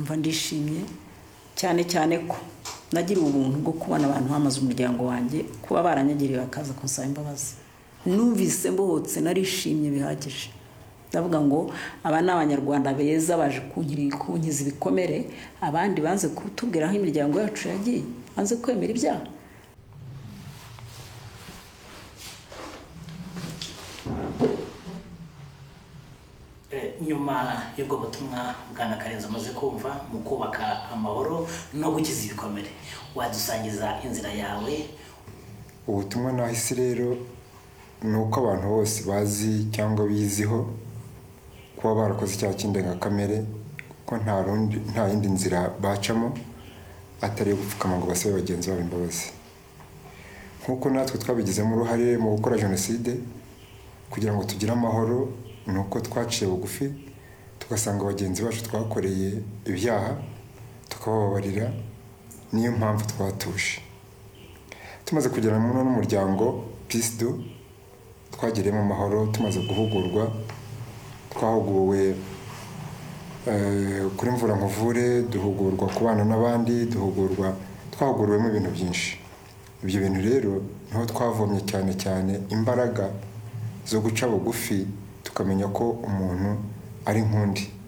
mva ndishimye cyane cyane ko nagiriwe ubuntu bwo kubona abantu bamaze umuryango wanjye kuba baranyagiriye bakaza kunsaba imbabazi numvise mbohotse narishimye bihagije ndavuga ngo aba ni abanyarwanda beza baje kunkiza ibikomere abandi banze kutubwira aho imiryango yacu yagiye banze kwemera ibyaha nyuma y'ubwo butumwa bwana karenzi amaze kumva mu kubaka amahoro no gukiza ibikomere wadusangiza inzira yawe ubutumwa nahise rero ni uko abantu bose bazi cyangwa biziho kuba barakoze icyaha cy'indengakamere ko nta rundi nta yindi nzira bacamo atari iyo gupfukama ngo basabe bagenzi babo imbabazi nk'uko natwe twabigizemo uruhare mu gukora jenoside kugira ngo tugire amahoro ni uko twaciye bugufi tugasanga bagenzi bacu twakoreye ibyaha tukabababarira niyo mpamvu twatuje tumaze kugirana mu n'umuryango peace do twagiriyemo amahoro tumaze guhugurwa twahuguwe eh, kuri mvura nkuvure duhugurwa kubana n'abandi duhugurwa twahuguriwemo ibintu byinshi ibyo bintu rero niho twavomye cyane cyane imbaraga zo guca bugufi tukamenya ko umuntu ari nk'undi